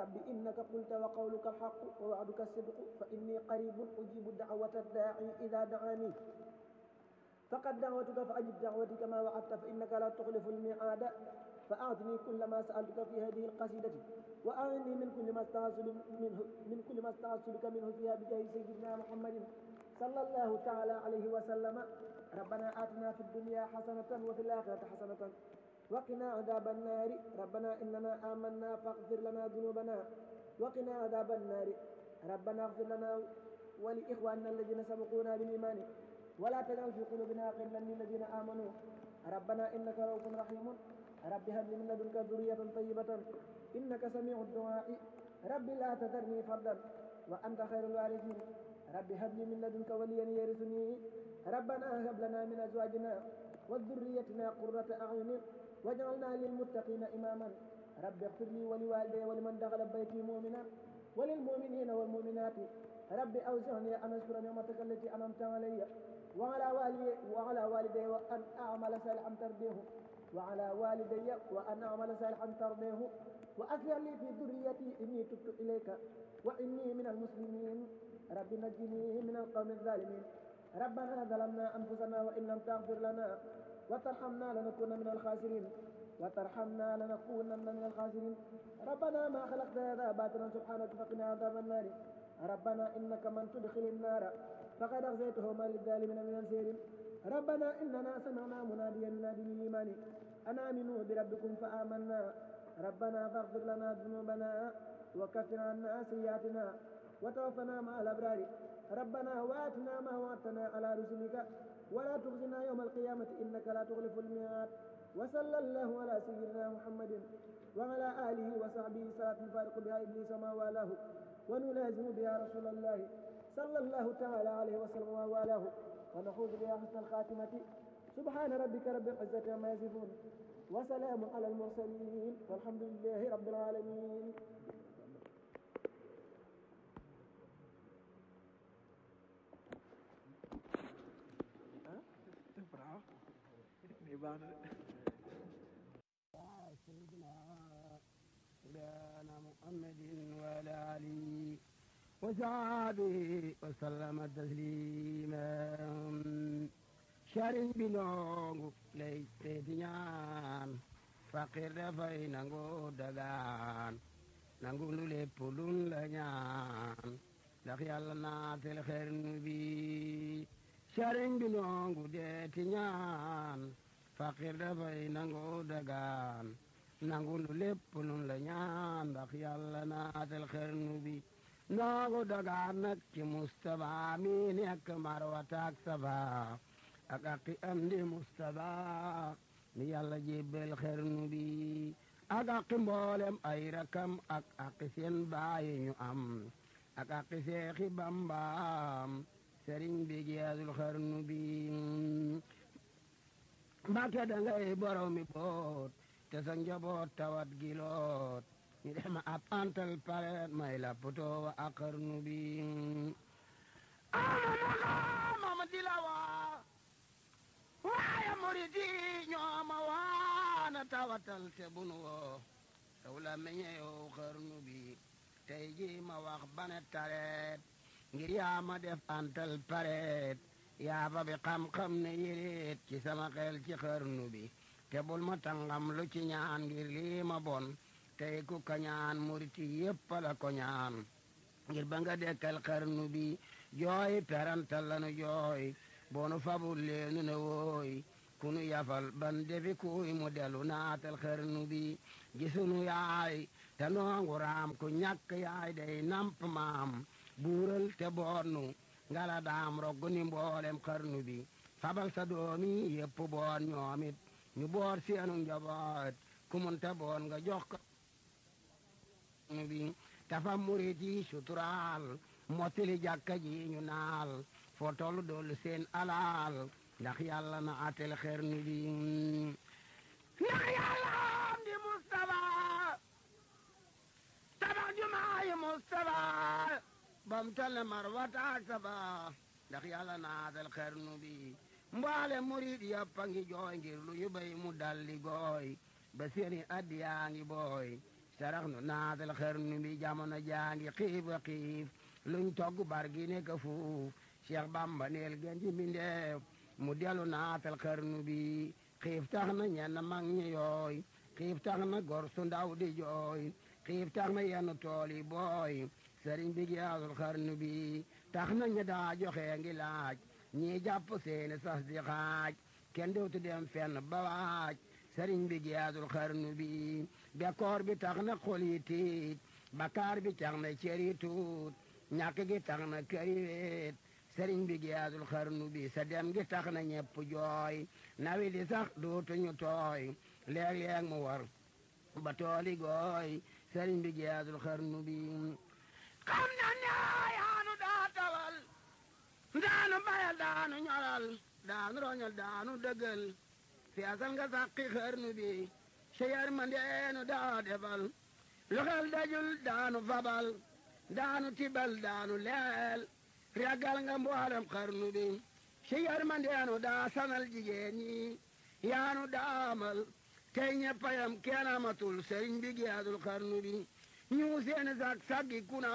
رب إنك قلت وقولك الحق ووعدك الصدق فإني قريب أجيب دعوة الداعي إذا دعاني فقد دعوتك فأجب دعوتي كما وعدت فإنك لا تخلف الميعاد فأعطني كل ما سألتك في هذه القصيدة وأعني من كل ما استعصل منه من كل ما استعصلك منه فيها بجاه سيدنا محمد صلى الله تعالى عليه وسلم ربنا آتنا في الدنيا حسنة وفي الآخرة حسنة وقنا عذاب النار ربنا إننا آمنا فاغفر لنا ذنوبنا وقنا عذاب النار ربنا اغفر لنا ولإخواننا الذين سبقونا بالإيمان ولا تجعل في قلوبنا غلا للذين آمنوا ربنا إنك رؤوف رحيم رب هب لي من لدنك ذرية طيبة إنك سميع الدعاء رب لا تذرني فردا وأنت خير الوارثين رب هب لي من لدنك وليا يرثني ربنا هب لنا من أزواجنا وذريتنا قرة أعين واجعلنا للمتقين إماما رب اغفر لي ولوالدي ولمن دخل بيتي مؤمنا وللمؤمنين والمؤمنات رب أوزعني أن أشكر نعمتك التي أنعمت علي وعلى والدي وعلى والدي وأن أعمل صالحا ترضيه وعلى والدي وأن أعمل صالحا ترضيه وأصلح لي في ذريتي إني تبت إليك وإني من المسلمين رب نجني من القوم الظالمين ربنا ظلمنا أنفسنا وإن لم تغفر لنا وترحمنا لنكون من الخاسرين وترحمنا لنكونن من الخاسرين ربنا ما خلقت هذا باطلا سبحانك فقنا عذاب النار ربنا إنك من تدخل النار فقد أغزيته ما للظالمين من نصير ربنا إننا سمعنا مناديا ينادي للإيمان أن آمنوا بربكم فآمنا ربنا فاغفر لنا ذنوبنا وكفر عنا سيئاتنا وتوفنا مع الأبرار ربنا وآتنا ما وعدتنا على رسلك ولا تخزنا يوم القيامة إنك لا تخلف الميعاد وصلى الله على سيدنا محمد وعلى آله وصحبه صلاة فارق بها إبليس ما والاه ونلازم بها رسول الله صلى الله تعالى عليه وسلم ووالاه ونحوذ بها حسن الخاتمة سبحان ربك رب العزة عما يصفون وسلام على المرسلين والحمد لله رب العالمين Bravo. Ini baax سيدنا مولانا محمد وعلى آله وصحبه وسلم تسليما sëriñ bi noongu lay teeti ñaan faqir dafay nangu dagaan nangu lu lépp luñ la ñaan ndax yàlla naatel xernu bi sëriñ bi noongu deeti ñaan faqir dafay nangu dagaan nangu lu lépp luñ la ñaan ndax yàlla naatel xernu bi noongu dagaan nag ci Mustapha mi nekk marwataak safa ak aqi am di Mustapha mi yàlla jébbal xernu bi ak aqi mboolem ay rakam ak aqi seen baayi ñu am ak aqi seexi bambaam sëriñ bi jeexul xernu bi mbàkke dangay borom mi boot te sa njaboot tawat giloot ñu dem ab antal paret may la poto wa ak xernu bi ama mama dilawa waaye murid yi ñoo ma waana tawatal te bunu woo taw la meñe yow xarnu bi tey ji ma wax bane tareet ngir yaa ma def antal pareet yaa fa bi xam-xam ne yéreet ci sama xel ci xarnu bi te bul ma tangam lu ci ñaan ngir lii ma bon tey ku ka ñaan murid yi yépp la ko ñaan ngir ba nga dekkal xarnu bi jooy perantal lanu jooy boonu fabul leenu ne wooy kunu yafal ban defi kuy mu delu naatal xarnu bi gisunu yaay te noongu raam ku ñàkk yaay day namp maam buural te boonnu ngala daam roggu ni mboolem xarnu bi fabal sa doomi yépp boon ñoomit ñu boor seenu njaboot ku mun te boon nga jox ko xarnu bi tafa murit yi suturaal mottili jàkka ji ñu naal foo tollu doolu seen alaal ndax yàlla na atel xernu bi ndax yàlla am di Mustafa tabax jumaayi Mustafa bam tale marwata ak saba ndax yàlla na atel xernu bi mbaale murid yëpp a ngi jooy ngir lu ñu bay mu dalli gooy ba seeni addiyaa ngi booy sarax nu naatal xarnu bi jamono jaangi xiif a xiif luñ togg bar gi nekk fuuf Cheikh Bamba neel gën ji mbindeef mu delu naatal xarnu bi xiif tax na ñenn mag ñi yooy xiif tax na gor su ndaw di jooy xiif tax na yenn tool yi booy sëriñ bi giyaasul xarnu bi tax na ña daa joxe ngi laaj ñii jàpp seeni sas di xaaj kenn dootu dem fenn ba waaj sëriñ bi giyaasul xarnu bi bekkoor bi tax na xol yi tiit bakaar bi tax na cër yi tuut ñàkk gi tax na kër yi weet sëriñ bi giyaasul xarnu bi sa dem gi tax na ñepp jooy nawi di sax dootuñu tooy léeg-léeg mu war ba tooli gooy sëriñ bi giyaasul xarnu bi xam na ne yaanu daa tawal daanu bayal daanu ñoral daanu roñal daanu dëggal feesal nga sàqi xarnu bi sa yërmandeenu daa defal lu xel dajul daanu fabal daanu tibal daanu leel ragal nga mboolem xarnu bi sa yërmandeenu daa sanal jigéen ñi yaanu daamal tey ñeppayam kenn amatul sëriñ bi giyaadul xarnu bi ñu seeni sag saggi kuna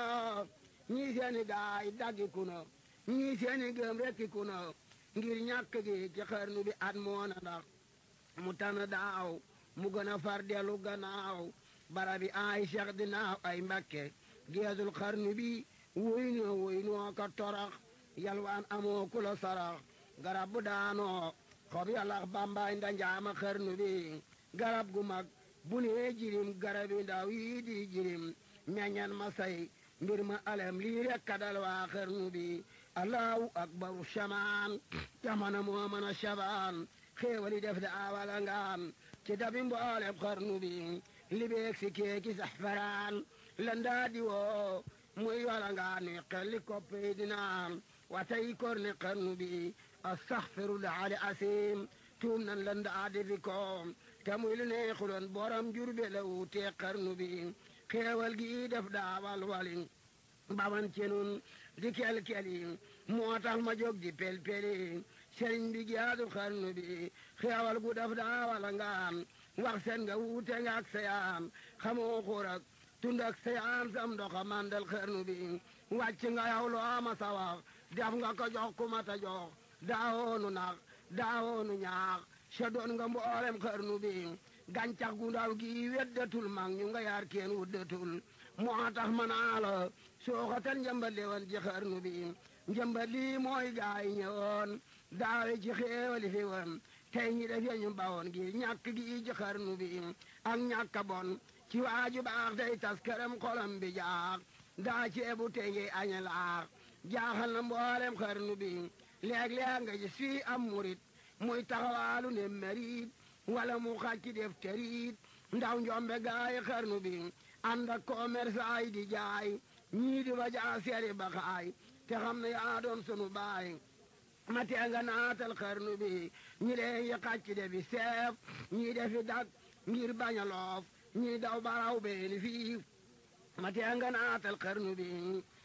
ñii seeni gaay daggi kuna ñii seeni gëm rekki kuna ngir ñàkk gi ci xarnu bi at moona ndax mu tana daaw mu gën a far dellu gannaaw barabi ay cheikh dinaaw ay mbakke geesul xarnu bi wuy noo wuy noo ka torax yalwaan amoo ku la sarax garab bu daanoo xob yalax bambaay ndanjaama xarnu bi garab gu mag bu nee jirim garabi ndaw yii di jirim meññan ma say mbir ma alem lii rek kadal waa xarnu bi allahu akbaru shamaan jamana moo mën a shabaan xéewali def da awala ngaan ci dabi mboolem xarnu bi libeeg si keeki saxfaraan landaa di woo muy wala ngaan ni xelli koppi dinaan watay korne xarnu bi astaxfirullah ali asim tuum nan landaa di fi koom te muy lu neexuloon borom jurbe la wuutee xarnu bi xéewal gi def daawal walin baman cenun di kel-keli moo tax ma jóg di pel-peli sëriñ bi giyaatu xarnu bi xéewal gu def daawala ngaan wax seen nga wuute nga ak sayaan xamoo xuur ak tund ak sayaan sam ndoxa mandal xarnu bi wàcc nga yow loo ma sa wax def nga ko jox ku mata jox daawoonu nax daawoonu ñaax sa doon nga mboolem xarnu bi gàncax gu ndaw gi weddatul mag ñu nga yaar kenn wuddatul moo tax ma naa la sooxatal njëmbat li woon ci xarnu bi njëmbat lii mooy gaay ñëwoon daawe ci xéewali fi woon tey ñi def ñu bawoon gi ñàkk gi ci xarnu bi ak ñàkk bon ci waaju baax tey tas këram xolam bi jaax daa ceebu tey ngi aña laax jaaxal na mboolem xarnu bi léeg-léeg nga gis fii am murit muy taxawaalu ne merit wala mu xàcc def terit ndaw njombe gaay xarnu bi ànd ak commerçant yi di jaay ñii di ba jaa seeri ba xaay te xam ne yaa doon sunu baay ma tee nga naatal xarnu bi ñi leen yi xàcc defi seef ñii defi dak ngir bañ a loof ñii daw baraw beeni fii ma tee nga naatal xarnu bi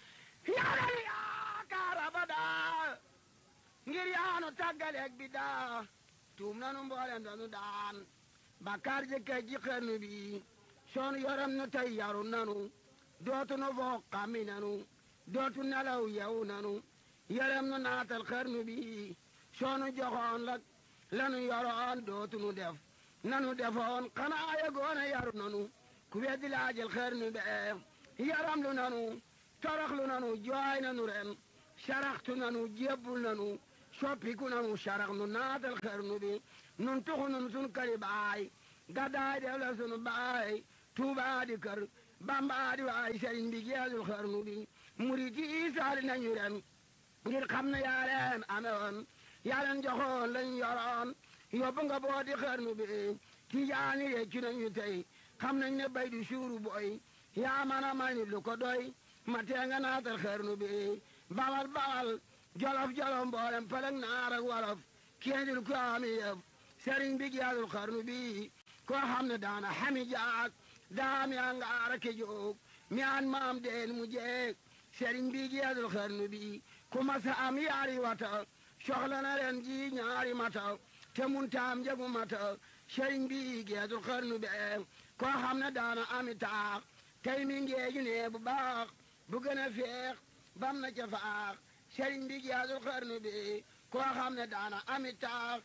yàlla yaakaar abadaa ngir yaanu tàggaleeg bi daa tuum nanu mboolem danu daan bakkaar jëkkee ji xarnu bi soonu yoram nu tey yaru nanu dootu nu foog xammi nanu dootu nelaw yew nanu yaram nu naatal xarnu bi soonu joxoon lak lanu yoroon dootu nu def nanu defoon xanaa yegoona yaru nanu ku weddi laajal xarnu be yaram lu nanu toroxlu nanu jooy nanu ren saraxtu nanu jébbul nanu soppiku nanu sarax nu naatal xarnu bi nun tuxu nun sun këri baay gaddaay def la sunu baay tuubaa di kër bambaa di waay sëriñ bi geesul xarnu bi murit yi saali nañu ren ngir xam ne yaa leen amewoon yaa leen joxoon lañ yoroon yóbbu nga boo di xarnu bi tijaani réccu nañu tey xam nañ ne bay du suuru boy yaa man a may lu ko doy ma tee nga naatal xarnu bi bawal bawal jolof jolof mboolem pelek naar ak wolof kéendil ko ami yëf sëriñ bi geesul xarnu bi koo xam ne daana xami jaak daam yaa ngaara ke joog mi an maam deen mu jeeg sëriñ bi geesul xarnu bi ku masa am yaari wata soxla na ren ji ñaari mata te mun taam jagu mata sëriñ bi geesul xarnu be koo xam ne daana ami taax tey mi ngeeju ne bu baax bu gën a feex bam na ca faax sëriñ bi giyaasul xarnu bi koo xam ne daana ami taax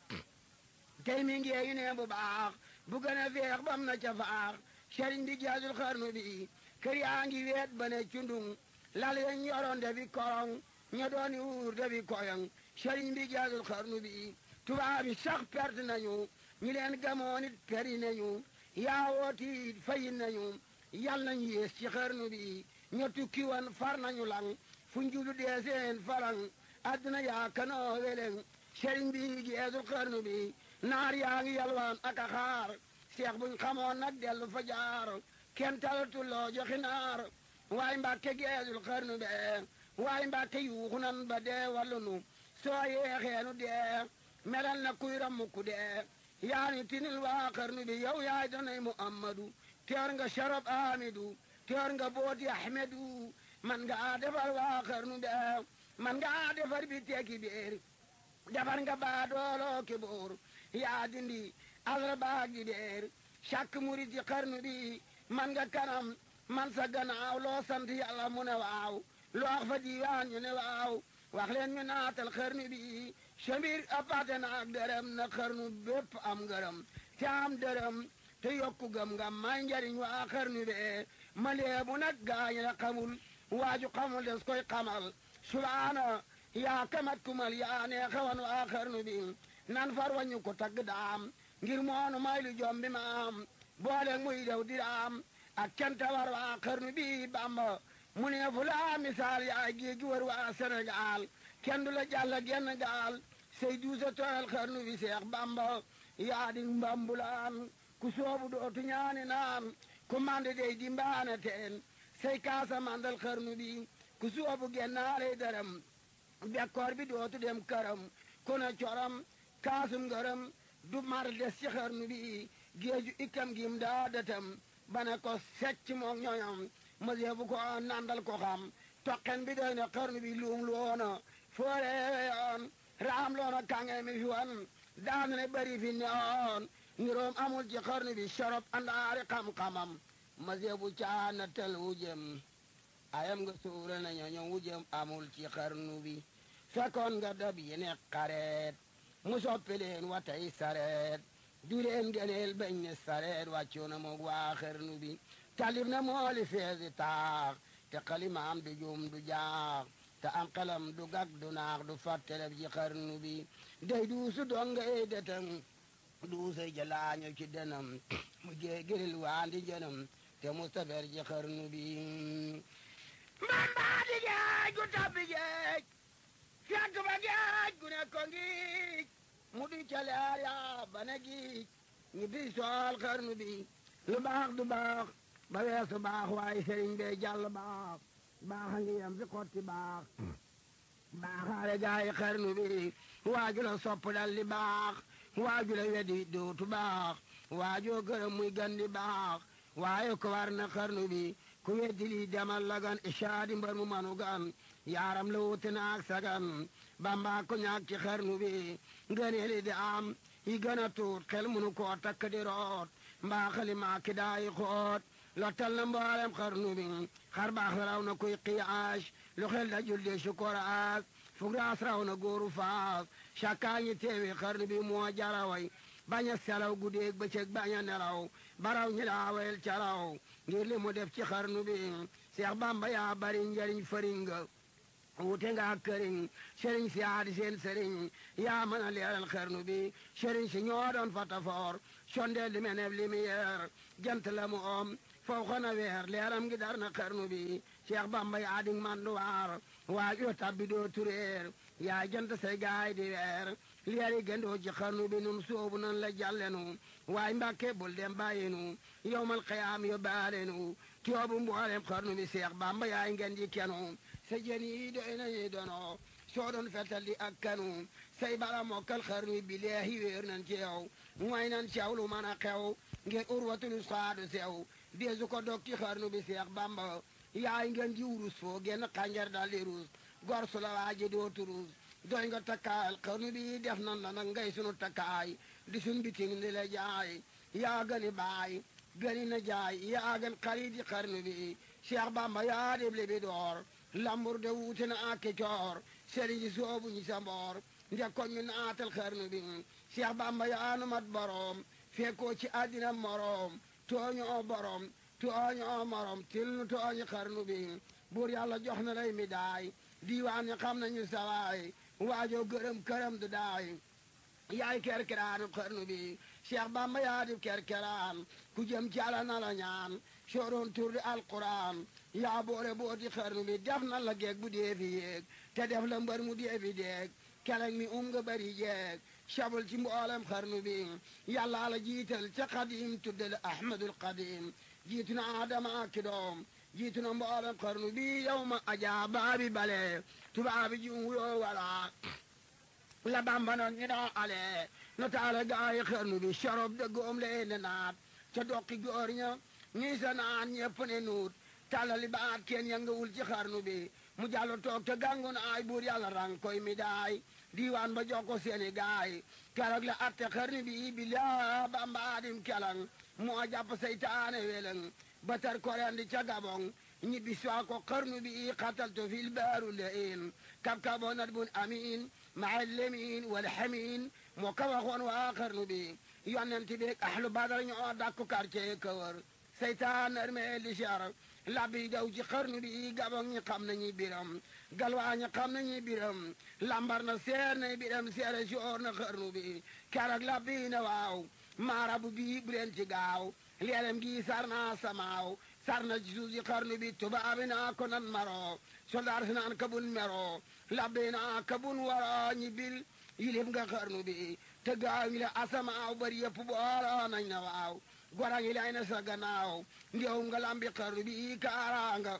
tey mi ngeeju ne bu baax bu gën a feex bam na ca faax sëriñ bi giyaasul xarnu bi kër yaa ngi weet ba ne cundung lal yeñ yoroon defi korong ña dooni wuur defi koyong sëriñ bi giyaasul xarnu bi tubaab yi sax perte nañu ñi leen gamoon it peri nañu yaawooti it fayin nañu yal nañu yées ci xarnu bi ña tukki woon far nañu lang fu njulu dee seen falang adduna yaa kanoo weleng sëriñ bi geesul xarnu bi naar yaa ngi yalwaan ak a xaar seex buñ xamoon nag dellu fa jaar kenn talatul loo joxi naar waay mbàkke geesul xarnu be waay mbàkke yuuxu nan ba dee wallu nu soo yeexeenu dee melal na kuy rammu ku dee yaani tinil waa xarnu bi yow yaay danay muhammadu teer nga sharab amidu teer nga booti ahmedu man nga defar waa xarnu be man nga defar bi teeki biir defar nga baa dooloo ki boor yaa dindi alra baagi deer càkk murit yi xarnu bi man nga kanam man sa gannaaw loo sant yàlla mu ne waaw loo wax fa diiwaan ñu ne waaw wax leen ñu naatal xarnu bi samir apate na ak dërëm na xarnu bépp am ngërëm te am dërëm te yokku gëm nga may njariñ waa xarnu be ma leebu nag gaañ la xamul waaju xamul des koy xamal subaana yaa kamat kumal yaa nee xawan waa xarnu bi nan far wañu ko tagg daam ngir moonu may lu jom bi ma am boole muy dew diraam ak canta war waa xarnu bi bamba mu ne fu laa misaal yaa géegi war waa Sénégal kenn du la jàll genn gaal say duusa tooyal xarnu bi seex bamba yaa di mbambulaan ku soobu dootu ñaani naan ku mande dey di mbaane teen say kaasa mandal xarnu bi ku soobu gennaaley dërëm bekkoor bi dootu dem këram ku ne coram kaasum ngërëm du mar des ci xarnu bi géeju ikkam gim daa dëtam bane ko secc moog ñoñom mëseefu ko nandal ko xam toqen bi doy na xarnu bi luum loona foore yoon raam loona kange mi fi wan daan ne bari fi neoon niroom amul ci xarnu bi sorop andaari xam-xamam mëseefu caana tel wujem ayam nga suura na ñoñom wujem amul ci xarnu bi fekkoon nga dab yi ne xareet mu soppi leen watay sareet du leen gëneel bañ ne sareet wàccu na moog waa xarnu bi talib na mooli feesi taax te xalimaam du juum du jaax te am xelam du gag du naax du fàtteleb ci xarnu bi day duusu donga ey detam duusa jalaaño ci denam mu géegiril waandi jënam te mustafer ci xarnu bi mbambaa di geej gu tabbi geej fekk ba geej gu ne ko ngiij mu di caleer yaa ba ne giij ñi bi sool xarnu bi lu baax du baax ba weesu baax waaye sëriñ bee jàll baax baax a ngi yem fi xotti baax baaxaale gaay xarnu bi waaju la sopp dal li baax waaju la wedi dootu baax waajoo gërëm muy gandi baax waaye ko war na xarnu bi ku weddi lii demal la gan ishaadi mbar mu manu gan yaaram la wuute naak sagan bamba ko ñaak ci xarnu bi ngëneeli di am yi gën a tuut xel munu koo takk di root mbaa xali maa ki daayi xoot lottal na mboolem xarnu bi xar baax raw na kuy qiyaas lu xel da julde sukoraas fugraas raw na góoru faas cakkaa ñi teewi xarnu bi moo jaraway bañ a selaw guddeeg bëccëg bañ a nelaw baraw ñi daawel caraw ngir li mu def ci xarnu bi Seex Bamba yaa bari njariñ fëringa wute nga këriñ sëriñ si aadi seen sëriñ yaa mën a leeral xarnu bi sëriñ si ñoo doon fatafoor sondeel li meneb lumière jant la mu om foo xona weer leeram gi dar na xarnu bi Seex Bamba yaa di manduwaar waaj yoo tabbi doo tureer yaa jant say gaay di weer leeri gëndoo ci xarnu bi nun soobu nan la jàllenu waay mbàkke bul dem bàyyinu yowmal xiyaam yo baalenu tiyoobu mboolem xarnu bi Seex Bamba yaay ngeen ji kenu sa jën yi doy nañu dono soo doon fetal di ak kanu say bala mokkal xarnu bi leehi wéer nan ci yow mooy nan cew lu mën a xew ngir urwatul saadu sew deesu ko dog ci xarnu bi Seex Bamba yaay ngeen ji wurus foo genn xànjar dal di ruus gor su la waaji dootu ruus doy nga takkaayal xarnu bi def nan la nag ngay sunu takkaay di sun biting di la jaay yaa gëni baay gëni na jaay yaa gën xarit yi xarnu bi Cheikh Bamba yaa dib li bi door lambur de wuute na ak coor sëriñ si soobu ñi sa mboor njëkkoon ñu naatal xarnu bi Cheikh Bamba yaa nu mat boroom fekkoo ci àddina moroom tooñoo borom tooñoo morom til nu tooñi xarnu bi buur yàlla jox na lay mi daay diiwaan ñi xam nañu sawaay waajoo gërëm këram du daay yaay kerkeraanu xarnu bi Cheikh Bamba yaa di kerkeraan ku jëm ci Yàlla na la ñaan sooroon tur di alquran yaa boore booti xarnu bi def na la geeg bu dee fi yéeg te def la mbër mu dee fi deeg keleng mi um nga bari jeeg sabul ci mboolem xarnu bi yàlla la jiital ca xadim tudde la ahmadul xadim jiitu na adama ki doom jiitu na mboolem xarnu bi yow ma ajaa baabi bale tubaabi ji wuyoo wala la bamba noon ñu daa ale no taale gaayi xarnu bi sorob de goom lee ne naat ca dokki góor ña ñii sa naan ñepp ne nuut talali baat kenn yëngawul ci xarnu bi mu jàllo toog te gàngoon ay buur yàlla rang koy mi daay diiwaan ba jox ko seeni gaay keroog la atte xarnu bi bi laa bamba adim kelang moo jàpp seytaane weleng ba tar korendi ca gabong ñibbi swa ko xarnu bi xataltu fil baaru lein kab-kaboo nat bun amin maa lemin wal xamin moo ka waxoon waa xarnu bi yonent bi ahlu badar ñoo dakku quartier kawar seytaan armee li char labbi daw ci xarnu bi gabong ñi xam nañu biram galwaa ñi xam nañu biram lambar na seer na biram seere soor na xarnu bi keroog labbi na waaw maarabu bi bu leen ci gaaw leelem gi sar naa samaaw sar na ci suuf si xarnu bi tubaabi naa ko nan maro soldaar si naan kabun mero labbi naa kabun wara ñi bil yilif nga xarnu bi te gaaw ñi la asamaaw bari yëpp booloo nañ na waaw gora ngi lay na sa gannaaw ndew nga lambi xarnu bi kaaraanga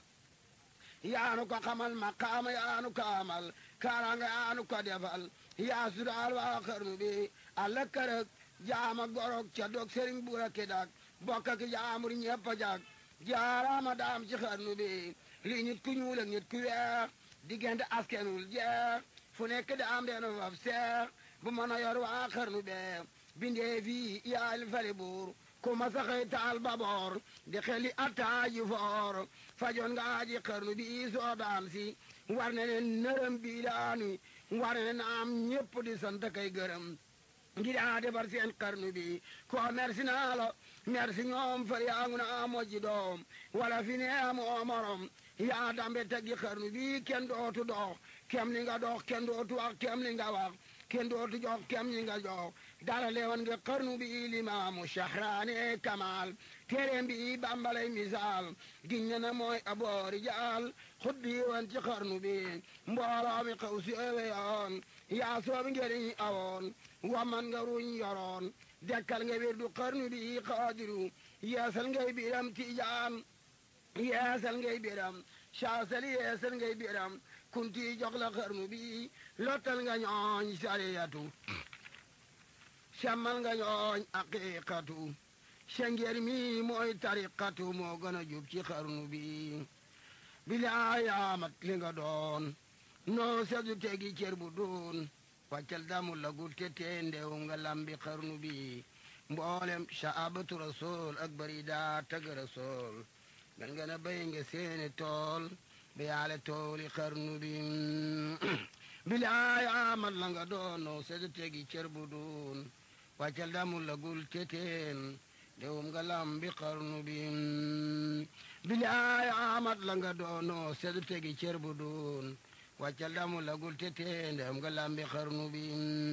yaanu ko xamal maqaama yaanu ko amal kaaraanga yaanu ko defal yaa sudaal waa xarnu bi alla kërëg jaama gorog ca dog sëriñ buura ki dak bokk ki jaamur ñepp a jag jaaraama daam ci xarnu bi li nit ku ñuul ak nit ku weex diggante askenul jeex fu nekk daam deenu faf seex bu mën a yor waa xarnu bee bindee fii yaal fali buur ku ma saxee taal baboor di xeli attaaji foor fajoon nga aji xarnu bi soo daam si war ne ne nërëm bi daani war ne naam ñépp di sant kay gërëm ngir a defar seen xarnu bi ko merci naa la merci ñoom far yaa ngu naa mojji doom wala fi ne amoo morom yaa dambe teggi xarnu bi kenn dootu dox kem li nga dox kenn dootu wax kem li nga wax kenn dootu jox kem li nga jox dara leewan nga xarnu bi limaamu shahraane kamal téeréem bi bambalay misaal giñ na na mooy aboori jaal xut bi wan ci xarnu bi mbooloo mi xaw si ewe yoon yaa soobi ngeriñ awoon waman nga ruñ yoroon dekkal nga wirdu xarnu bi xaadiru yeesal ngay biram tijaan yeesal ngay biram saasal yeesal ngay biram kunti jox la xarnu bi lottal nga ñooñ sariyatu semmal nga ñooñ aqiqatu sengeer mi mooy tariqatu moo gën a jub ci xarnu bi bilaayamat li nga doon noo sedu tegi cër bu doon wàccal damu lagul te tee ndew nga lambi xarnu bi mboolem saabatu rasul ak bari daa tag rasul gan nga na bay nga seeni tool ba yaale tooli xarnu bi bilaay amal la nga doon noo sedu tegi cër bu doon wàccal damu lagul te teen ndewum nga lambi xarnu bi bilaay amat la nga doon noo sedu tegi cër bu doon wàccal damu lagul te tee ndewum nga lambi xarnu bi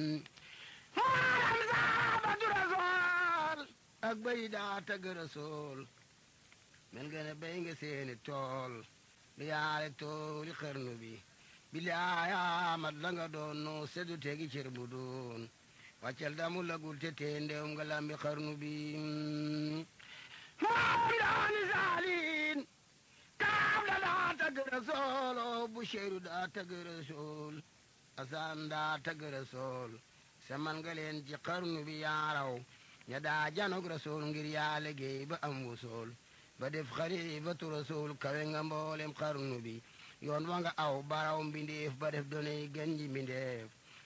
maaram saabatu rasool ak bay daa tagg rasool mel nga ne bay nga seeni tool bi yaale tooli xarnu bi bilaay amat la nga doon noo sedu tegi cër bu doon wàccal damu lagul te tee ndewum nga lambi xarnu bi maaram daani saalin kaam da daa tagg rasool o bu sheeru daa tagg rasool asaan daa tagg rasool saman nga leen ci xarnu bi yaaraw ña daa janog rasool ngir yaa liggéey ba am wusool ba def xalifatu rasool kawe nga mboolem xarnu bi yoon wa nga aw baraw mbindeef ba def donay gën ji mbindeef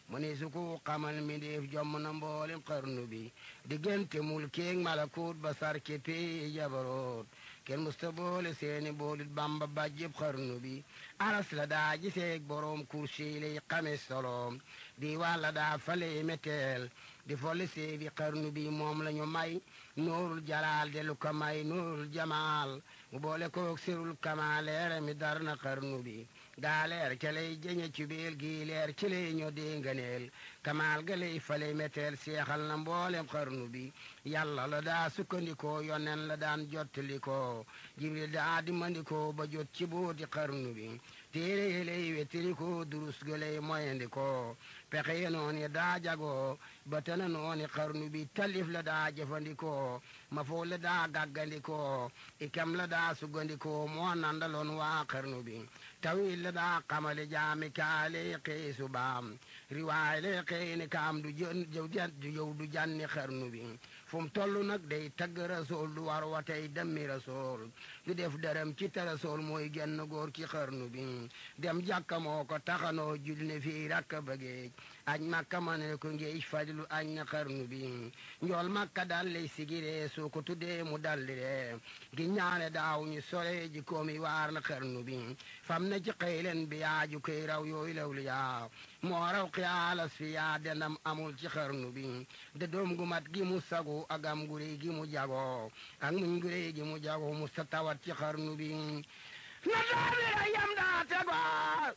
mu ni su ko xamal mi def jomm na mboolem xarnu bi diggante mul keeg malakut ba sar ke pee jabaroot kenn musta boole seeni boolit bamba bàjjëb xarnu bi aras la daa giseeg boroom kursi lay xame soloom di wàlla daa fale meteel di folli seefi xarnu bi moom la ñu may nuurul jalaal de lu ko may nuurul jamaal mu boole koog sirul kama leere mi dar na xarnu bi gaa leer ca lay jëñe ci biir gii leer ci lay ñoo dénganeel kamaal ga lay fale meteel seexal na mboolem xarnu bi yàlla la daa sukkandikoo yonen la daan jottalikoo jibril daa dimandikoo ba jot ci booti xarnu bi téere yi lay wettirikoo durus ga lay moyandikoo pexe ye nooni daa jagoo ba tana nooni xarnu bi talif la daa jëfandikoo ma foo la daa gàggandikoo ikam la daa sugandikoo moo nandaloon waa xarnu bi tawil la daa xamale jaami kaale xëy subaam riwaay le xëy ni kaam du jën du yow du janni xarnu bi fu mu toll nag day tagg rasool du war watey demmi rasool du def dërëm ci te rasool mooy genn góor ci xarnu bi dem jàkka moo ko taxanoo jul ne fii rakk bëggeej añ makka ma ne ko ngeej fajlu añ na xarnu bi njool makka dal lay sigiree soo ko tuddee mu dalliree gi ñaane daaw ñu sore ji koomi waar na xarnu bi fam na ci xëylen bi yaaju koy raw yooyu lawlu yaa moo raw xiyaalas fi yaa denam amul ci xarnu bi de doom gu mat gi mu sagu agam gurey gi mu jago ak muñ gurey gi mu jago mu sa tawat ci xarnu bi na daamira yam daa tego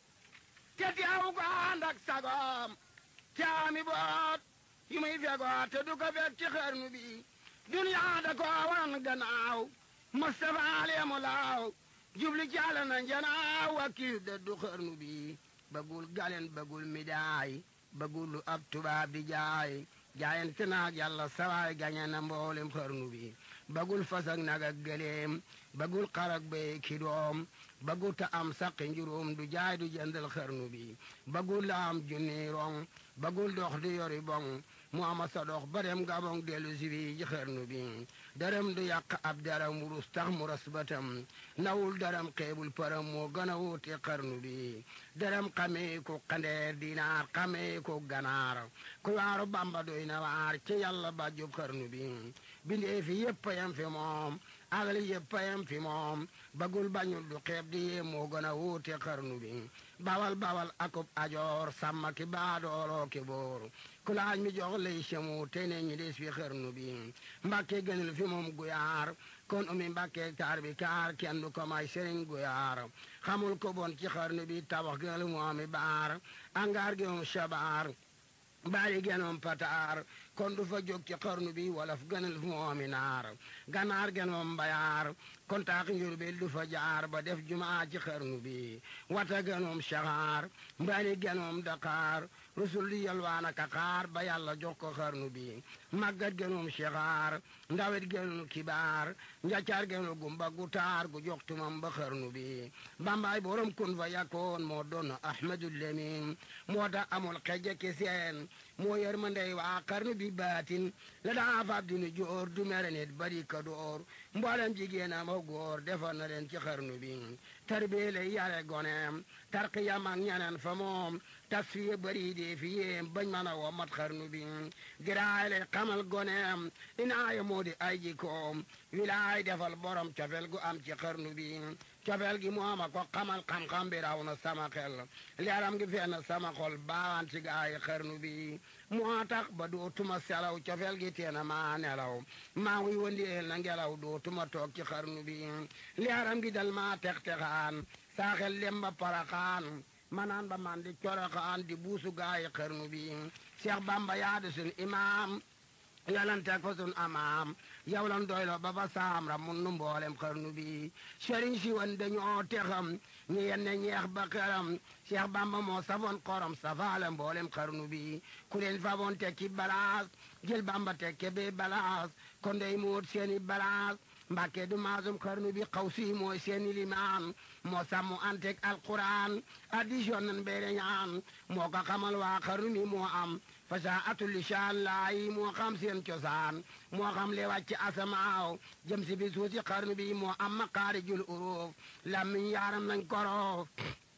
te teew ko ànd ak sagoom te ami boot yu muy fegoo te du ko fekk ci xarnu bi duniyaa da ko wan gannaaw Mustafa leemu laaw jubli jàll na njanaaw wakiil de du xarnu bi bëggul galen bëggul midaay bëggul lu ab tubaab di jaay jaayante naag yàlla sawaay gañe na mboolem xarnu bi bëggul fas ak nag ak gëleem bëggul xar ak béy ki doom bëggul ta am saqi njuróom du jaay du jëndal xarnu bi bëggul la am junni rong bëggul dox du yori bong mu ama sa dox ba dem gabong dellu si bi ji xarnu bi dërëm du yàq ab daram wurus tax mu ras batam nawul daram xeebul param moo gën a wuute xarnu bi dërëm xamee ko xandeer dinaar xamee ko ganaar ku waaru bamba doy na waar ci yàlla ba jub xarnu bi bindee fi yëpp yam fi moom agli yëpp yam fi moom bagul bañul du xeeb di yee moo gën a wuute xarnu bi bawal bawal akub ajoor sàmma ki baadooloo ki boor ku laaj mi jox lay semu te ne ñi des fi xarnu bi mbàkke gënal fi moom guyaar kon umi mbàkke taar bi kaar kenn du ko may sëriñ guyaar xamul ko bon ci xarnu bi tabax gënal mu ami baar angaar gi moom shabaar baari genoom pataar kon du fa jóg ci xarnu bi walaf gënal fu moomi naar ganaar genoom mbayaar kon taax njurbel du fa jaar ba def jumaa ci xarnu bi wata genoom saxaar mbaani genoom daqaar rusul di yalwaana ka xaar ba yàlla jox ko xarnu bi màggat genoom saxaar ndawet genoom kibaar njaccaar genoom gumba gu taar gu jox tumam ba xarnu bi bambaay borom kun fa yakkoon moo doon ahmadul lemin moo tax amul xeje ki seen moo yërmandey waa xarnu bi baatin la daa fab dinu joor du mere nit bari ka door mboolem jigéen am ak góor defar na leen ci xarnu bi tarbie lay yare goneem tarqiyam ak ñeneen fa moom tas fiye bari dee fi yéem bañ mën a wo mat xarnu bi giraay lay xamal goneem inaaye moo di ay jikoom wilaay defal borom cofel gu am ci xarnu bi cofel gi mooma ko xamal xam-xam bi raw na sama xel leeram gi fenn sama xol baawaan ci gaay xarnu bi moo tax ba dootuma selaw cofel gi teena maa nelaw maa ngi wëndeel na ngelaw dootuma toog ci xarnu bi leeram gi dal maa tex-texaan saa xel lem ba paraxaan manaan ba man di coroxaan di buusu gaay xarnu bi Cheikh Bamba yaadu sun imaam yalanteeg fa sun amaam yow lan doylo ba fa saam ra mun nu mboolem xarnu bi sëriñ si wan dañoo texam ñu yenne ñeex ba xeram Cheikh Bamba moo safoon xorom safaale mboolem xarnu bi ku leen faboon tekki balaas jël Bamba tekke be balaas kon dey muut seeni balaas mbàkke du maasum xarnu bi xaw si mooy seeni limaan moo sàmmu antek alquran addition nan beere ñaan moo ko xamal waa xarnu mi moo am fasa atul lisaan laayi moo xam seen cosaan moo xam le wàcc asamaaw jëm si bi suusi xarnu bi moo am maqaarijul uruuf lammiñ yaaram nañ koroof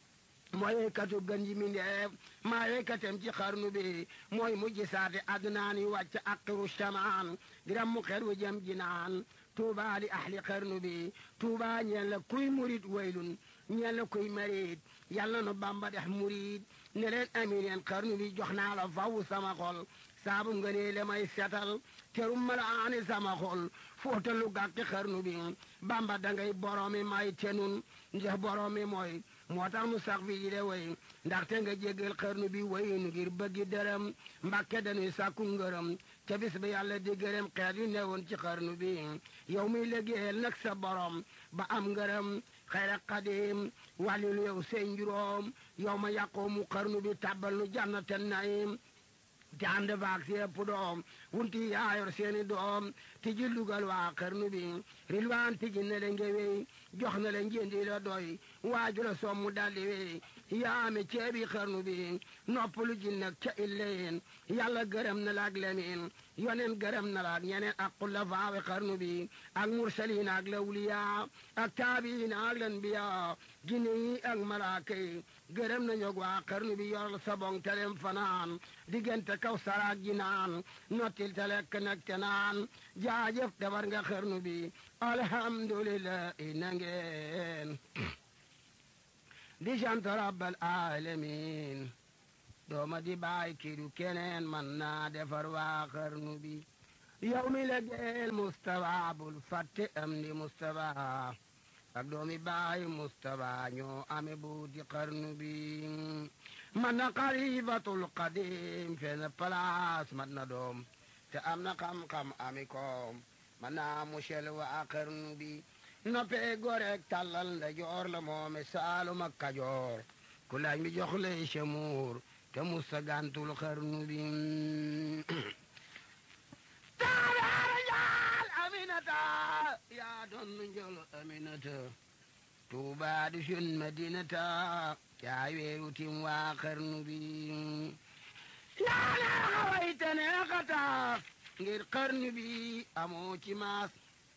mooy woykatu gën ji mindeef maa woykatem ci xarnu bi mooy mujj saate adnaan yi wàcc aqiru shamaan diram mu xer wu jëm jinaan tuuba li ahli xarnu bi tuuba ñeen la kuy murit waylun ñeen la kuy marit yàlla nu bamba dex murit ne leen amin yeen xarnu bi jox naa la faw sama xol saabu nga nee le may setal terum malaani sama xol fóotalu gàkki xarnu bi bamba dangay boroomi may tenun ndax boroomi mooy moo tax nu sax fi de way ndaxte nga jéggal xarnu bi wayunu ngir bëggi dërëm mbàkke dañuy sàkku ngërëm te bis ba yàlla di gërëm xeet yu newoon ci xarnu bi yow muy liggéeyal nag sa borom ba am ngërëm xayra xadim wàllilu yow seen juróom yow ma yàqoo mu xarnu bi tàbbal nu jannaten naim te ànd baag si ëpp doom wunti yaayor seeni doom ti ji lugal waa xarnu bi rilwaan ti ji ne le ngewey jox na le njëndi la doy waaju la sommu daldi wey yaame ceebi xarnu bi noppalu ji nag ca illeyin yàlla gërëm na la ak lemin yonen gërëm na la ak ñeneen ak xulafaawe xarnu bi ak mursalin ak lawliya ak taabiin ak lanbiya jinne yi ak malaaka yi gërëm na ñog waa xarnu bi yoral sabong telem fanaan diggante kaw saraak ji naan nottil te lekk nag te naan jaajëf defar nga xarnu bi alhamdulillah na ngeen di sant rabbal alamin dooma di baay kidu keneen man naa defar waa xarnu bi yow mi la geel Mustafa bul fàtte am di Mustafa ak doomi baay Mustafa ñoo ame buuti xarnu bi man na xalifatul qadim fenn place man na doom te am na xam-xam ami koom man naa musel waa xarnu bi noppee gorek tàllal nda joor la moome saalum ak kajoor ku laaj mi jox lay semuur te musa gantul xarnu bi taaraara njaal aminata yaa doon njol aminata tuuba di sun madinata yaa weeru tim waa xarnu bi yaa neexa wayte neexata ngir xarnu bi amoo ci maas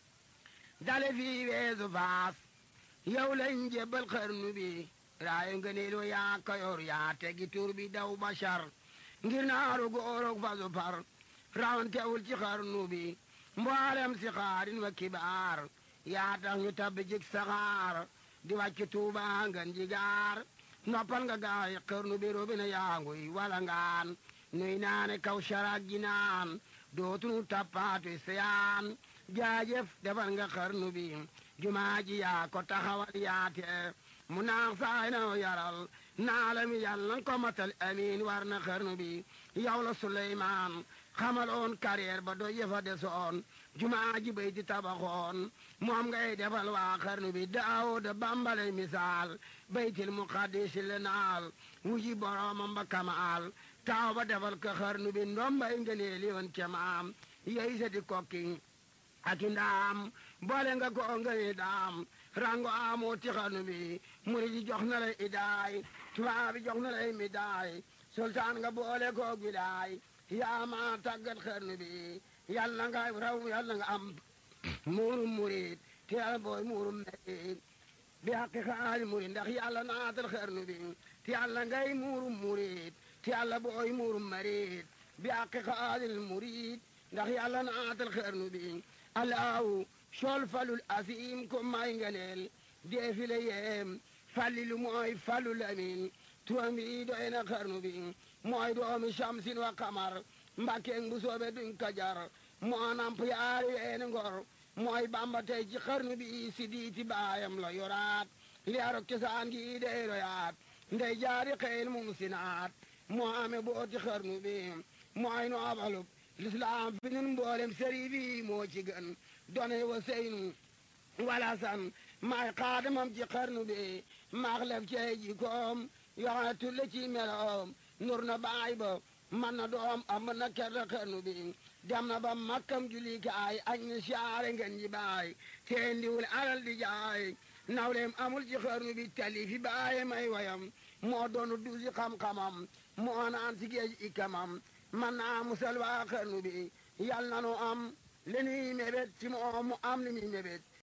dale fii weesu faas yow lañ jébbal xarnu bi raayu ngëneelu yaa kayor yaa tegi tur bi daw bashar ngir naaru góorog fasu par rawantewul ci xarnu bi mboolem si xaarin wa kibaar yaa tax ñu tabbi jik saxaar di wàcc tuuba ngan jigaar noppal nga gaay xarnu bi robina yaanguy wala ngaan nuy naane kaw sharak ji naan dootunu tappaatu seyaan jaajëf defal nga xarnu bi jumaa ji yaa ko taxawal yaate mu naax saay na yaral naalami yàlla ko matal amiin war na xarnu bi yow la Suleymaan xamal oon carrière ba do yëfa desoon jumaa ji bay di tabaxoon moom ngay defal waa xarnu bi daawuda bambalay misaal baytil muqaddis le naal wuji boroomam ba kamaal taaw ba defal ko xarnu bi ndombay ngëneeli woon cemaam yey sa di kokki aki ndaam boole nga ko ngëni daam rango amoo ti xarnu bi muri ji jox na lay idaay tubaab bi jox na lay midaay sultaan nga boole ko gidaay yaa ma tàggat xarnu bi yàlla nga raw yàlla nga am muurum murid te yàlla booy muurum merid bi haqi xaali murid ndax yàlla naatal xarnu bi te yàlla ngay muurum murid te yàlla booy muurum marid bi haqi xaalil murid ndax yàlla naatal xarnu bi alaaw sol falul asim ko may nganeel deefile yeem fallilu mooy falul amin turam bi doy na xarnu bi mooy doomi shamsin wa kamar mbàkkeeng bu soobe duñ kajar moo namp yaari weeni ngor mooy bamba tey ci xarnu bi si diiti baayam la yoraat liyaarok cosaan gi dey royaat ndey jaari xeyl mum sinaat moo ame booti xarnu bi mooy no abalub lislaam fi nun mboolem sëri bi moo ci gën done wa seynu wala san maay xaadamam ci xarnu bi maax lef cey ji koom yoxone tulle ci meloom nur na baay ba man na doom am na kerta xarnu bi dem na ba makkam julikaay añ ni saare ngeen ji baay teen diwul alal di jaay nawleem amul ci xarnu bi tali fi baaye may wayam moo doonu duusi xam-xamam moo naan si géej ikamam man naa musal waa xarnu bi yal na nu am li nuy mébét ci moom mu am li muy mébét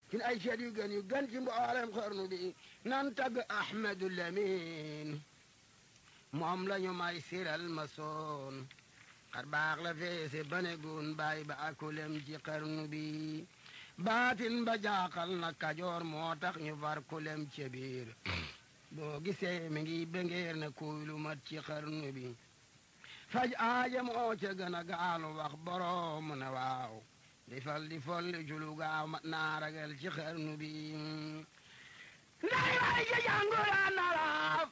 ci ay seet yu gën yu gën ci mboolem xarnu bi nan tagg ahmadu lamin moom la ñu may siral ma soon xar baax la feese bane gun bàyyi ba akulem ci xarnu bi baatin ba jaaxal na kajoor moo tax ñu far kulem ci biir boo gisee mi ngi bengeer na kuy lu mat ci xarnu bi faj aaja moo ca gën a gaalu wax boroom ne waaw di fal di folli julu gaaw mat naa ragal ci xarnu bi nday way ja jànguraan arab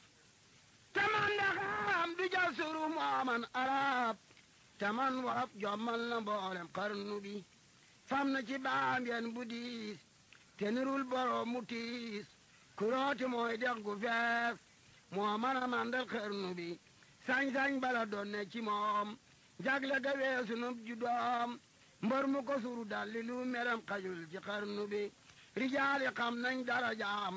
te man da xam du ja suru mooman arab te man warab jommal na mboolem xarnu bi fam na ci baam yen bu diis te nirul boroom mu tiis kurooti mooy dex gu fees moo mën a mandal xarnu bi sañ-sañ bala doon ne ci moom jagle ga weesu nub ju doom mbër mu ko suru dalli lu meram xajul ci xarnu bi rijaali xam nañ dara jaam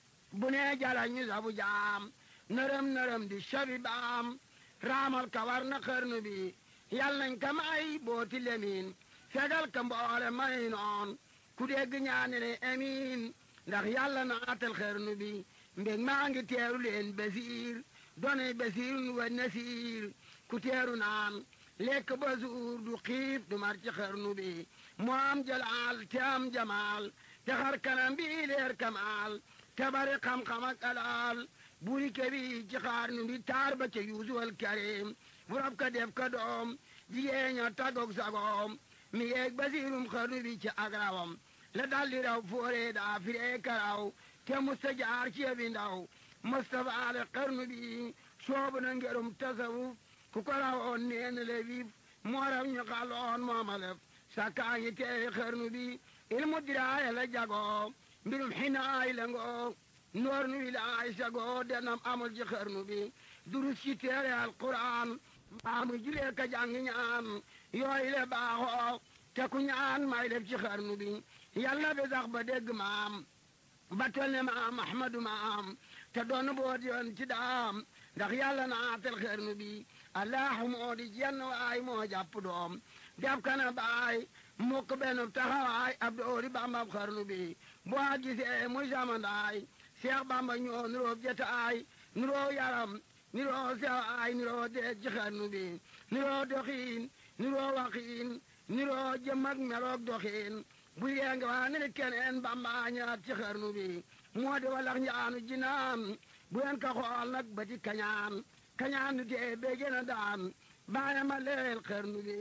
bu nee jala ñu sabu jaam nërëm nërëm di shabi baam raamal kawar na xarnu bi yal nañ ka may booti lemin fegal ka mboole may noon ku dégg ñaani ne amiin ndax yàlla naatal xarnu bi mbég maa ngi teeru leen basiir donay basiir wa nasiir ku teeru naan lekk ba suur du xiif du mar ci xarnu bi mu am jalaal te am jamaal te xar kanam bi leer kamaal te bari xam-xam ak alaal buri kebi ci xarnu bi taar ba ca yuusuwal karim bu rab ka def ka doom jigéen ña tagog sagoom mi yeeg basiirum xarnu bi ci agrawam la daldi raw foore daa firee karaw te musta jaar ci yebi ndaw mustafa ale xarnu bi soobu na ngerum tasawuf ku ko rawoon neen le vif moo raw ñu xaloon moomalef sakkaa ngi teewi xarnu bi ilmu diraaya la jagoo mbirum xinaay la ngoo noor nu wilaay sagoo denam amul ci xarnu bi durus ci teere alquran mbaamu julee ka jàngi ñaan yooyu le baaxoo te ku ñaan may def ci xarnu bi yàlla bi sax ba dégg maam ba tol ne maam ahmadu maam te doon boot yoon ci daam ndax yàlla naatal xarnu bi allahu moo di jenn waay moo jàpp doom def kana baay mukk benn taxawaay ab doori bambam xarnu bi boo gisee muy samandaay seex bamba ñoo nuroo jetaay nuroo yaram nuroo sewaay nuroo deeg ci xarnu bi nuroo doxiin nuroo waxiin nuroo jëm ak meloog doxiin bu yee nga waa ne keneen bamba ñaat ci xarnu bi moo di walax njaanu jinaan bu yen ka xool nag ba ci kañaan kañaan du tee bee gën a daan baaya ma leel xarnu bi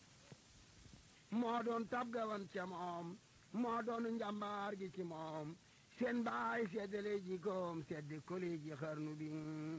moo doon tab gawan ca moom moo doon njambaar gi ci moom seen baay seddale jikoom seddi koli ji xarnu bi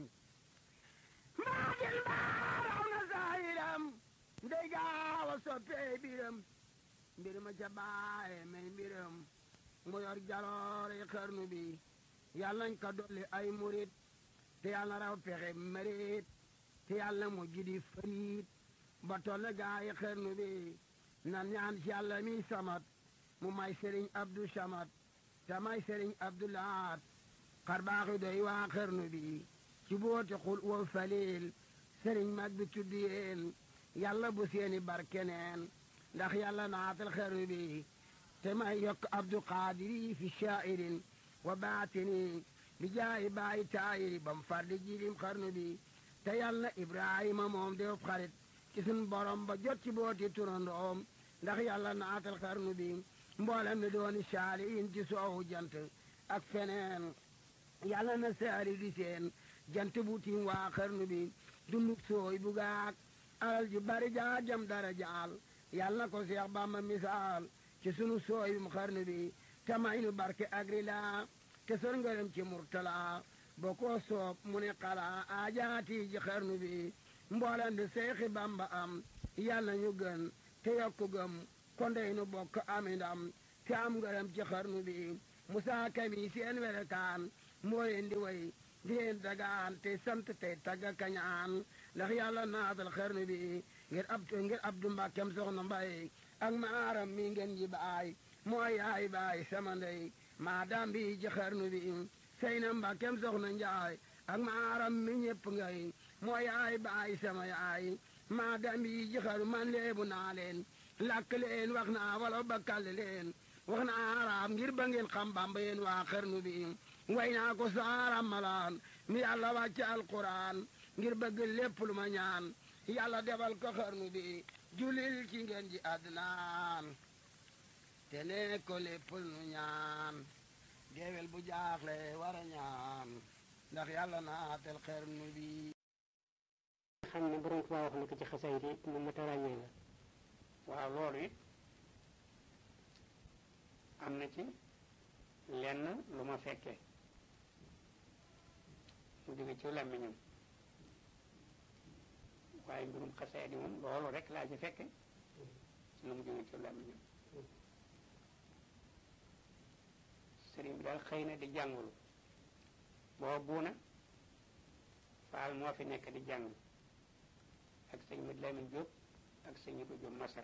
maa gil baaraw na saayiram ndey gaaw a soppee biram mbir ma ca baaye may mbiram mu yor jaloore xarnu bi yàlla nañ ko dolli ay murit te yàlla raw pexe marit te yàlla mu jidi fariit ba tolle gaayi xarnu bi nan ñaan ci yàlla mi samat mu may sëriñ abdu samat te may sëriñ abdu laat xar baaxi doy waa xarnu bi ci booti xul wa falil sëriñ mag bi tudd yéen yàlla bu seeni barkeneen ndax yàlla naatal xarnu bi te may yokk abdu qaadiri fi shaa'irin wa baatini bi jaayi baayi taayiri bam fardi jiilim xarnu bi te yàlla ibrahima moom def xarit ci sun borom ba jot ci booti turandoom ndax yàlla naatal xarnu bi mboolem mi dooni saaliin ci soowu jant ak feneen yàlla na saali di seen jant bu tiim waa xarnu bi dunduk sooy bu gaak alal ji bari jaa jam dara jaal yàlla na ko seex bamba misaal ci sunu sooy bum xarnu bi te may nu barke agri laa te sor ngërëm ci murtala boo ko soob mu ne xalaa aajaati ji xarnu bi mboolem di seexi bamba am yàlla ñu gën te yokku gëm kondey nu bokk ami ndam te am ngërëm ci xarnu bi musaa kami seen welekaan moo leen di way di leen dagaan te sant tey tagga kañaan ndax yàlla naatal xarnu bi ngir ab ngir abdu mbàkkem soxna mbay ak maaram mi ngeen ji baay mooy yaay baay sama ndey maa daam bi ci xarnu bi sey na mbàkkem soxna njaay ak maaram mi ñëpp ngay mooy yaay baay sama yaay maa daam bi ci xarnu man leebu naa leen lakk leen wax naa wala bakkal leen wax naa araam ngir ba ngeen xam bamba yéen waa xarnu bi way naa ko saara malaan mi yàlla wàcce alquran ngir bëgg lépp lu ma ñaan yàlla defal ko xarnu bi julil ci ngeen ji adnaan te ne ko lépp nu ñaan géwél bu jaaxle war a ñaan ndax yàlla naatel xarnu bi xam ne borom Tuubaa wax na ko ci xasayid yi mu mat a ràññee la waaw loolu it am na ci lenn lu ma fekkee mu jóge ci làmmiñam waaye mbirum xasayid yi moom loolu rek laa ci fekke ci lu mu jóge ci làmmiñam sëriñ bi daal xëy na di jàngulu boo buuna faal moo fi nekk di jàng ak sëñ Mat Lamin Jóob ak sëñ Ibu Jóob Masar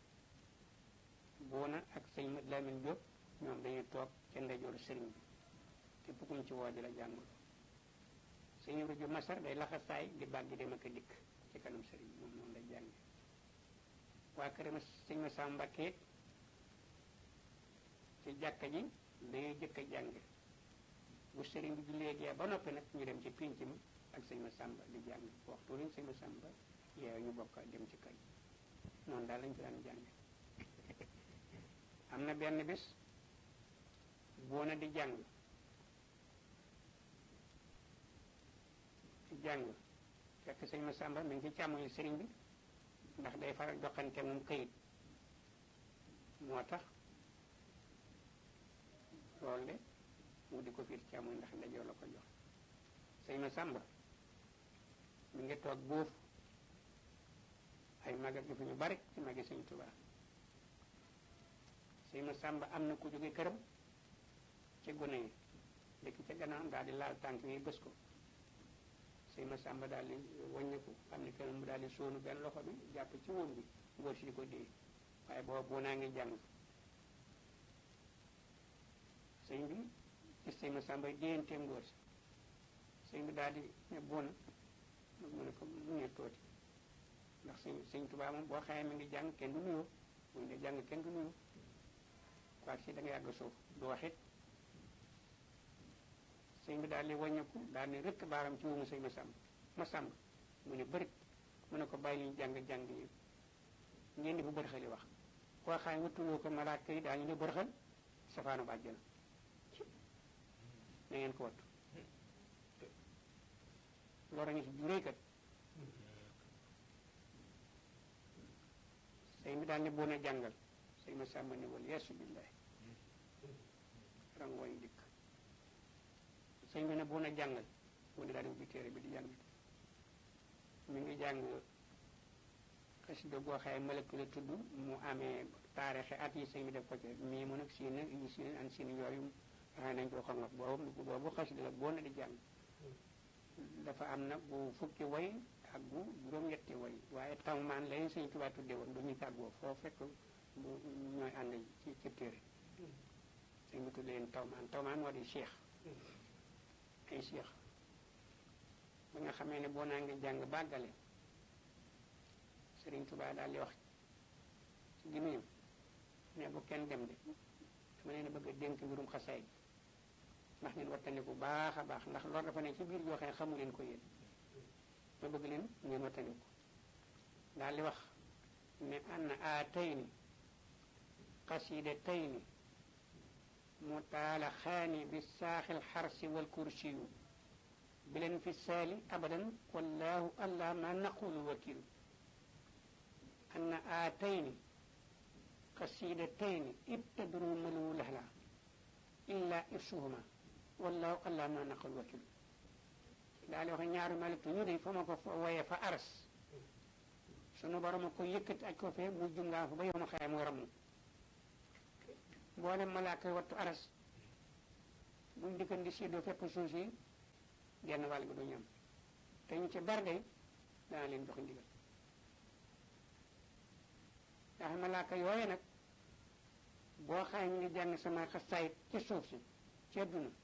buuna ak sëñ Mat Lamin Jóob ñoom dañuy toog ca ndeyjooru sëriñ bi te bukkuñ ci woo di la jàngul sëñ Ibu Jóob Masar day laxasaay di bàgg dem ak a dikk ci kanam sëriñ bi moom noonu lay jànge waa këram sëñ ma Sam Mbakke ci jàkka ji dañuy jëkk a jàng bu sëriñ bi jullee gee ba noppi nag ñu dem ci pénc mi ak sëñ ma sàmba di jàng waxtu lañ sëñ ma sàmba yeew ñu bokk dem ci kër noonu daal lañ fi daan jàng am na benn bis boona di jàng di jàng fekk sëñ ma sàmba mi ngi ci càmmoñu sëriñ bi ndax day faral joxante moom këyit moo tax loolu de mu di ko fiir càmmoñ ndax ndajoo la ko jox sëñ ma sàmba mi ngi toog boofu ay maga gi fi ñu bari ci magi sëñ Tuubaa sëñ ma sàmba am na ku jóge këram ci gone yi dëkk ca gannaaw daal di laal tànk yi bës ko sëñ ma sàmba daal di wàññeeku xam ne kenn mu daal di sóonu benn loxo bi jàpp ci woon bi ngóor si di ko dee waaye booba boo naa ngi jàng sëñ bi gis sëñ ma sàmba déyanteem ngóor si sëñ bi daal di ne bon mu ne ko mu ne tooti ndax sëñ sëñ Tuubaa moom boo xamee mi ngi jàng kenn du nuyoo bu ñu dee jàng kenn du nuyoo quoi si da nga yàgg suuf du wax it sëñ bi daal di wàññeeku daal di rëkk baaram ci wumu sëñ ma sàmb ma sàmb mu ne bërit mu ne ko bàyyi li ñu jàng jàng yi ngeen di bu bërxali wax koo xam ne wutuwoo ko malaaka yi daañu ne bërxal safaanu bàjjana na ngeen ko wattu loolu ngi si juréy kat sëñ bi daal ne boon a jàngal sëñ ma sàmba ne wal yeesu billahi rangooñ dikk sëñ bi ne boon a jàngal mu ne daal di ubbi téere bi di jàng mi ngi jàng xasida goo xaye malëkk la tudd mu amee taarixi at yi sëñ bi def ko ci mii mu nag siin yi siin an siin yooyu xëy nañ ko xongat boobu boobu xasida la boo na di jàng dafa am nag bu fukki way ak bu juróom-ñetti way waaye tawmaan lañu sëñ Tuubaa tudde woon du ñu tàggoo foo fekk bu ñooy ànd ci ci téere sëñ bi tudde leen tawmaan tawmaan moo di cheikh ay cheikh ba nga xamee ne boo naa ngi jàng bàggale sëriñ Tuubaa daal di wax ci gémmiñam ne bu kenn dem de dama leen a bëgg a dénk mbirum xasaay bi ndax ngeen wattandiku baax a baax ndax loolu dafa ne ci biir yoo xam ne xamu leen ko yéen ma bëgg leen ngeen wattandiku daal di wax ne ann aatayni qasidataini mutaalaxaani bi saaxil xarsi wal kursiyu bileen fi saali abadan wallahu allah ma naqulu wakilu ann aatayni qasidataini ibtadru malu lahla illa irsuhuma wallahu allah ma naqul wakil daal di wax ñaari malitu ñu de fa ma ko woyee fa aras sunu borom a ko yëkkati aj ko fee mu jungaa fa ba yow ma xaye mu ramu mboolem malaaka wattu aras buñ dikkan di séddoo fépp suuf si genn wàll gi du ñam te ñu ci bar day dana leen jox ndigal ndax malaaka yooye nag boo xaye ñu ngi jàng sama xasaayit ci suuf si ci àdduna